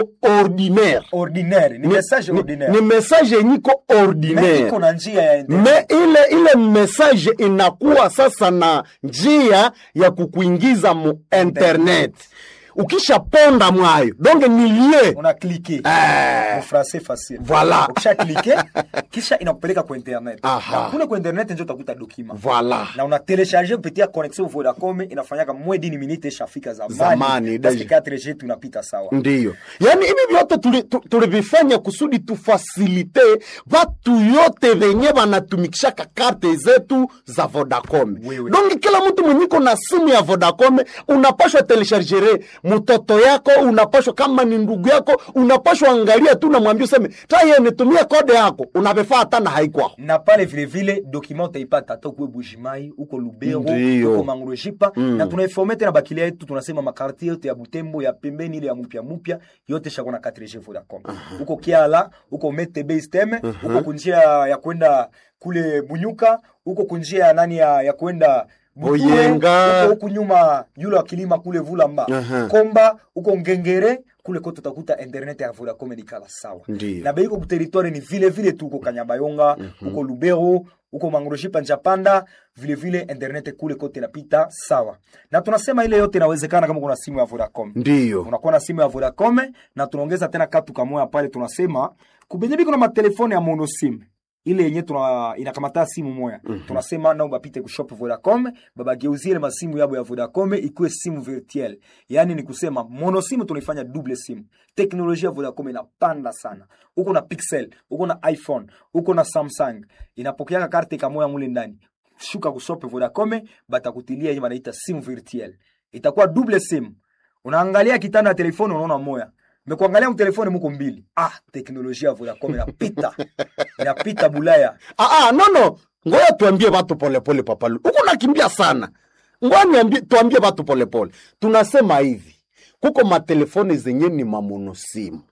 ordinaire ordinaire ni message ni, ordinaire ni message yenye iko Mais ordinaire iko na njia ya internet. me ile ile message inakuwa sasa na njia ya kukuingiza mu internet ukishaponda mwayo donge nilie una cliquer Eh. mu français facile Voilà. ukisha cliquer kisha inakupeleka kwa internet Aha. na kule kwa internet ndio utakuta document Voilà. na una telecharger kupitia connexion Vodacom inafanyaka mwe dini minute ishafika zamani Zamani, parce deja. 4G tunapita sawa ndiyo yaani hivi vyote tuli- tu- tulivifanya kusudi tufasilite vatu yote venye vanatumikishaka karte zetu za vodacom Wewe. donge kila mtu mwenyiko na simu ya vodacom unapashwa telechargere mtoto yako unapashwa kama ni ndugu yako unapashwa angalia tu namwambia useme taye nitumie kode yako unavifaa hata na haikwako na pale vile vile document utaipata hata kuwe Bujimai uko Lubero Ndiyo. uko Mangurujipa na tunaiforme tena bakilia yetu tunasema makartie yote ya Butembo ya pembeni ile ya mupya mupya yote shakona 4G Vodacom uko Kiala uko Mete Base Teme uko kunjia ya kwenda kule Bunyuka uko kunjia ya nani ya, ya kwenda Buture, Boyenga. uko huku nyuma yule wa kilima kule Vulamba Aha. Komba uko Ngengere kule kote utakuta internet ya Vodacom ni kala sawa Ndiyo. na beiko kuteritware ni vile vile tu uko Kanyabayonga uko Lubero uko Mangroshipa Njapanda vile vile internet kule kote napita sawa, na tunasema ile yote inawezekana kama kuna simu ya Vodacom. ndiyo Unakuwa na simu ya Vodacom na tunaongeza tena katu kamoya pale, tunasema kubenye biko na matelefone ya monosim ile yenye tuna inakamata simu moya tunasema nao bapite kushop Vodacom babageuzie ile masimu yabo ya Vodacom ikuwe simu virtuel, yaani ni kusema monosimu tunaifanya double simu. Teknolojia ya Vodacom inapanda sana, uko na Pixel, uko na iPhone, uko na Samsung, inapokeaka karte kamoya mule ndani shuka kushop Vodacom batakutilia hii wanaita simu virtuel, itakuwa double simu. Unaangalia kitanda ya telefoni unaona moya mekuangalia mtelefoni muko mbili. Ah, teknolojia ya Vodacom inapita inapita Bulaya. Ah, ah, no no ngoja tuambie watu polepole papalu huku nakimbia sana ngoja niambie tuambie watu polepole tunasema hivi kuko matelefone zenye ni mamonosimu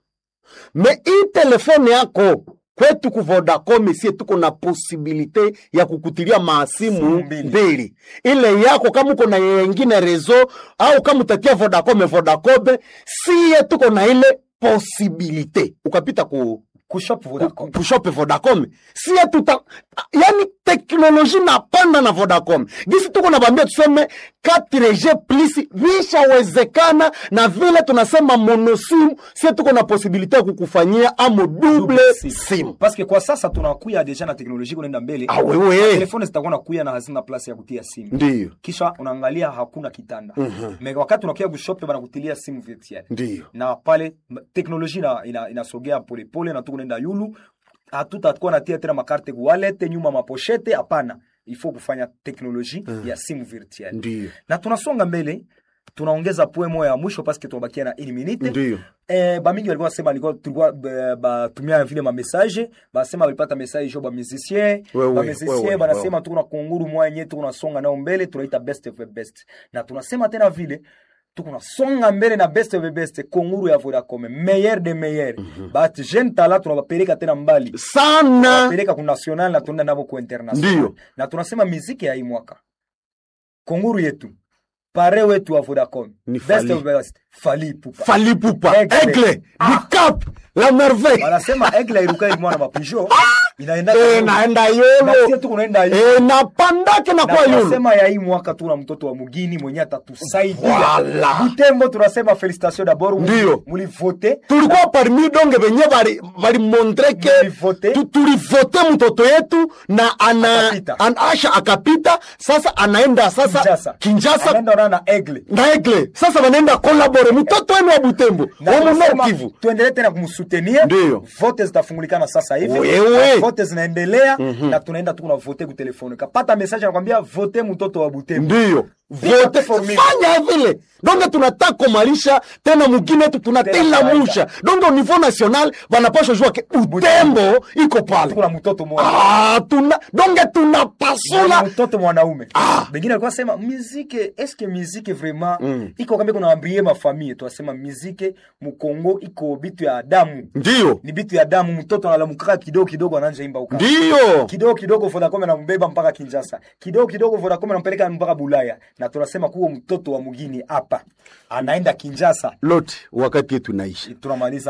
me hii telefone yako kwetu ku Vodacom sie tuko na posibilite ya kukutilia maasimu Simu mbili. mbili ile yako kama uko na yengine rezo au kama utatia Vodacom Vodacom sie tuko na ile posibilite ukapita ku Kushop Vodacom. kushope Vodacom sie tuta yani teknoloji napanda na Vodacom gisi tuko nabambia tuseme 4G plus vishawezekana na vile tunasema monosimu sie tuko na posibilite ya kukufanyia amo double simu Parce que kwa sasa tunakuya deja na teknolojia kunaenda mbele. Ah, wewe. Telefoni zitakuwa nakuya na hazina place ya kutia simu. ndiyo Kisha unaangalia hakuna kitanda. Me wakati unakuya kushop banakutilia simu virtuel. ndiyo na pale m- teknolojia ina- ina- inasogea polepole na tukunaenda yulu hatutakuwa natia tena makarte kuwalete nyuma maposhete hapana ifo kufanya teknoloji ya simu virtuel ndiyo na tunasonga mbele tunaongeza poe moya ya mwisho paske tunabakia na ini minute ndiyo Eh, bamingi walikuwa nasema alikuwa tulikuwa eh, batumia vile mamessage basema walipata message jo bamusicien Wewe, wewe, bamusicien wewe. banasema tuko na kunguru moya yenye tuko nasonga nayo mbele tunaita best of the best na tunasema tena vile tuko nasonga mbele na best of the best kunguru ya Vodacom meilleur de meilleur but jeune tala tunabapeleka tena mbali sana peleka ku national na tunaenda nabo ku international Ndiyo. na tunasema miziki ya hii mwaka kunguru yetu pare wetu wa Vodacom Ni best Fally. of the best Fally Ipupa falipupa Aigle. egle Ah. dicap la merveille wanasema egle iruka ilimwana mapijo inaenda Eh, naenda na yolo sie tuko naenda hivi Eh, napandake na na kwa yolo tunasema ya hii mwaka tuna mtoto wa mugini mwenye atatusaidia Voilà. Butembo tunasema felicitation d'abord Ndiyo. mulivote tulikuwa parmi donge venye bali balimontre ke Mulivote. tu- tulivote mtoto yetu na ana Akapita. an, asha akapita sasa anaenda sasa Kinshasa Kinshasa anaenda ona na egle na egle sasa wanaenda kolabore mtoto wenu wa Butembo Na wa tunasema Munor Kivu tuendelee tena kumsutenir Ndiyo. vote zitafungulikana sasa hivi Wewe. Na vote zinaendelea na tunaenda tu kuna vote ku telefone kapata message anakwambia vote mtoto wa Butembo ndiyo Piga vote formula. fanya vile donge tunataka komalisha tena mugine yetu tunatila kawaida. musha donge au niveau national banapasha jua ke Butembo iko pale kuna mtoto mmoja ah, tuna donge Mwana tunapasula mtoto mwanaume Ah. bengine alikuwa sema muzike eske muzike vraiment iko kambe kuna ambrie mafamille twasema muzike mukongo iko bitu ya damu ndiyo ni bitu ya damu mtoto analamukaka kidogo kidogo ananja imba uka ndiyo kidogo kidogo Vodacom anambeba mpaka Kinshasa, kidogo kidogo Vodacom anampeleka mpaka Bulaya, na tunasema kuwa mtoto wa mgini hapa anaenda kinjasa lote wakati yetu naisha tunamaliza